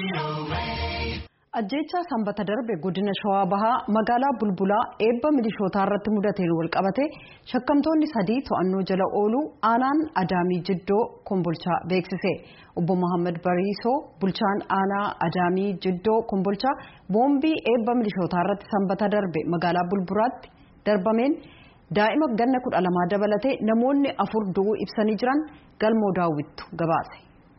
ajjeechaa sanbata darbe godina shawaa bahaa magaalaa bulbulaa eebba milishootaa irratti mudateen walqabate shakkamtoonni sadii to'annoo jala ooluu aanaan adaamii jiddoo kombolchaa beeksise obbo mohaammed bariisoo bulchaan aanaa adaamii jiddoo kombolchaa boombii eebba milishootaa irratti sanbata darbe magaalaa bulbulaatti darbameen daa'ima ganna kudha lamaa dabalatee namoonni afur du'uu ibsanii jiran galmoo daawwittu gabaase.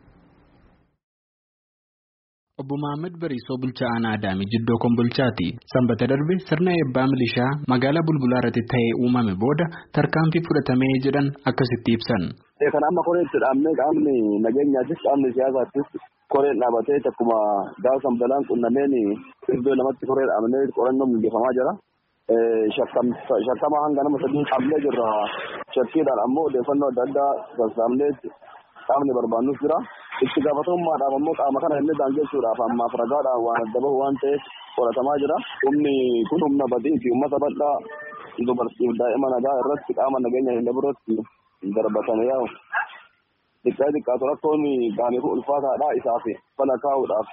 Obbo Mohaammed Bariisoo bulchaa aanaa Adaamii Jiddoo Kombolchaati. Sanbata darbe sirna eebbaa milishaa magaalaa Bulbulaa irratti ta'ee uumame booda tarkaanfii fudhatamee jedhan akkasitti ibsan. Kan amma koreen itti dhaabnee qaamni nageenyaatis qaamni siyaasaattis koreen dhaabatee akkuma gaafa sanbataan qunnameen iddoo lamatti koree dhaabnee qorannoo mijeeffamaa jira. Shakkama hanga nama sadii qabnee jirra. Shakkiidhaan ammoo odeeffannoo adda addaa sassaabnee qaamni barbaannus jira. itti gaafatamummaadhaaf ammoo qaama kana illee daangessuudhaaf ammaaf ragaadhaan waan adda bahu waan ta'eef qoratamaa jira. Humni kun humna badii fi uummata bal'aa dubartiif daa'ima nagaa irratti qaama nageenya hin biratti darbatame yaa'u. Xiqqaa xiqqaatu rakkoon gaaniif ulfaataadha isaaf fala kaa'uudhaaf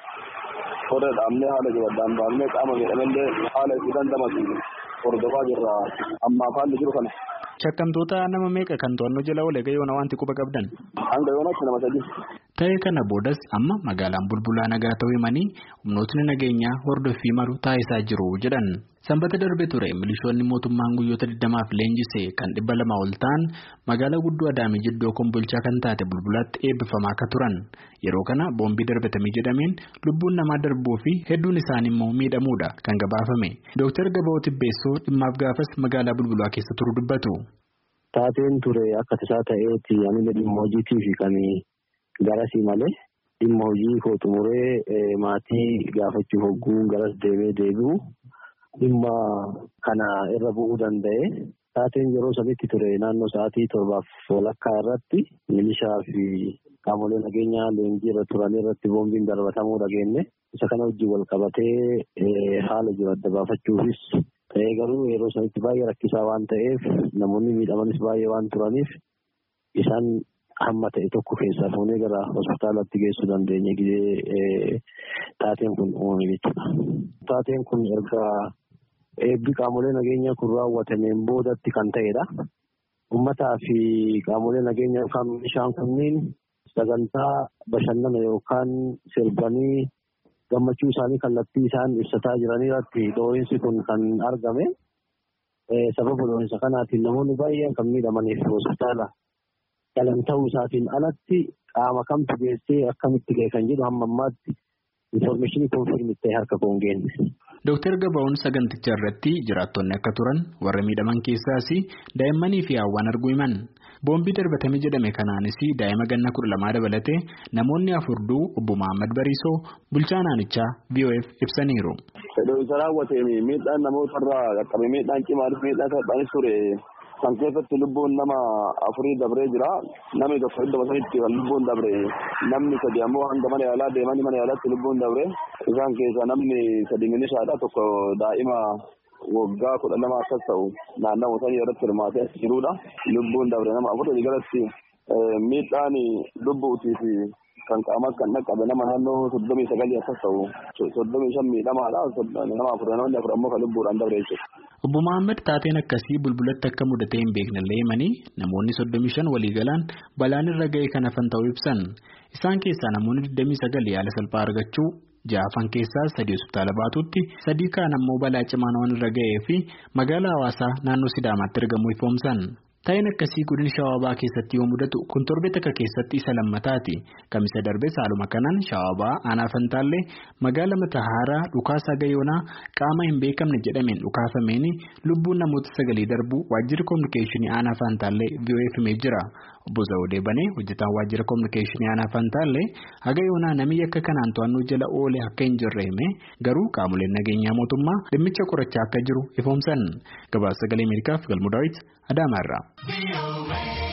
koree dhaabnee haala jabaddaan baafnee qaama jedhamellee haala itti dandamatu hordofaa jirra ammaaf haalli jiru kana. Shakkamtoota nama meeqa kan to'annoo jala oole gayoona wanti quba qabdan? Hanga yoonaatti nama sadii. Ta'ee kana boodas amma magaalaan bulbulaa nagaa ta'uu himanii humnootni nageenyaa hordoffii maru taasisaa jiru jedhan. Sanbata darbe ture milishoonni mootummaan guyyoota 20f leenjisee kan dhibba lama ol ta'an magaalaa guddoo Adaamii Jiddoo Kombolchaa kan taate bulbulaatti eebbifamaa akka turan. Yeroo kana boombii darbatamee jedhameen lubbuun namaa darbuu fi hedduun isaanii immoo miidhamuudha kan gabaafame. Dooktar Gabaa'oo Tibbeessoo dhimmaaf gaafas magaalaa bulbulaa keessa turu dubbatu. Taateen ture akka tasaa ta'eeti ani dhimma hojiitiif kan garasii malee dhimma hojii koo xumuree maatii gaafachuuf hogguun garas deemee deebi'u dhimma kana irra bu'uu danda'e. Taateen yeroo sanitti ture naannoo sa'aatii torbaaf walakkaa irratti milishaa fi qaamolee nageenyaa leenjii irra turan irratti boombiin darbatamuu dhageenye. Isa kana wajjin wal qabatee haala jiru adda baafachuufis ta'ee garuu yeroo sanitti baay'ee rakkisaa waan ta'eef namoonni miidhamanis baay'ee waan turaniif isaan hamma ta'e tokko keessaa fuunee gara hospitaalatti geessuu dandeenye gidee taateen kun uumame jechuudha. Taateen kun erga eebbi qaamolee nageenyaa kun raawwatameen boodatti kan ta'edha. Uummataa fi qaamolee nageenyaa yookaan milishaan kunniin sagantaa bashannana yookaan sirbanii gammachuu isaanii kallattii isaan ibsataa jiran irratti dhoohinsi kun kan argame. Sababa dhoohinsa kanaatiin namoonni baay'een kan miidhamaniif hospitaala galan ta'uu isaatiin alatti qaama kamtu geessee akkamitti ga'e kan jedhu hamma ammaatti infoormeeshinii koonfirmii ta'e harka koon geenne. Dooktar Gabaa'oon saganticha irratti jiraattonni akka turan warra miidhaman keessaas daa'immanii fi hawwaan arguu himan. Boombii darbatame jedhame kanaanis daa'ima ganna kudha lamaa dabalatee namoonni afur du'uu obbo Mohaammed Bariisoo bulchaa naannichaa VOF ibsaniiru. Dhoohinsa raawwateen miidhaan namoota irraa qaqqabe miidhaan cimaanis miidhaan salphaanis ture kan keessatti lubbuun nama afurii dabree jira. Namni tokko iddoo sanitti kan lubbuun dabre namni sadi ammoo hanga mana yaalaa deemanii mana yaalaatti lubbuun dabre isaan keessaa namni sadi milishaadha tokko daa'ima waggaa kudha lama akkas ta'u naannawaa sanii irratti hirmaatee jirudha. Lubbuun dabre nama afur jalatti miidhaan lubbuutii fi kan qaamaa kan dhaqqabe nama naannoo soddomii sagalii akkas ta'u soddomii shan miidhamaadha nama afur namoonni afur ammoo kan lubbuudhaan dabre jechuudha. Obbo Mohaammed taateen akkasii bulbulatti akka mudatee hin beeknellee himanii namoonni soddomii shan waliigalaan balaan irra ga'e kan hafan ta'uu ibsan. Isaan keessaa namoonni 29 yaala salphaa argachuu ja'afan keessaa sadii hospitaala baatutti sadii kaan ammoo balaa cimaan waan irra ga'ee fi magaalaa hawaasaa naannoo Sidaamaatti argamuu ifoomsan. Taa'een akkasii godina shawaabaa keessatti yoo mudatu kun torbee takka keessatti isa lammataati. Kamisa darbee saaluma kanaan shawaabaa aanaa fantaallee magaala matahaaraa dhukaasaa gayoonaa qaama hin beekamne jedhameen dhukaafameen lubbuun namoota sagalii darbuu waajjirri kominikeeshinii aanaa fantaallee VOF himee jira. Obbo Zawudee Banee hojjetaan waajjira kominikeeshinii aanaa fantaallee haga yoonaa namni akka kanaan to'annoo jala oole akka hin jirre hime garuu qaamoleen nageenyaa mootummaa dhimmicha qorachaa akka jiru ifoomsan. Gabaasa sagalee Ameerikaaf galmoo daawwiti Adaamaarraa.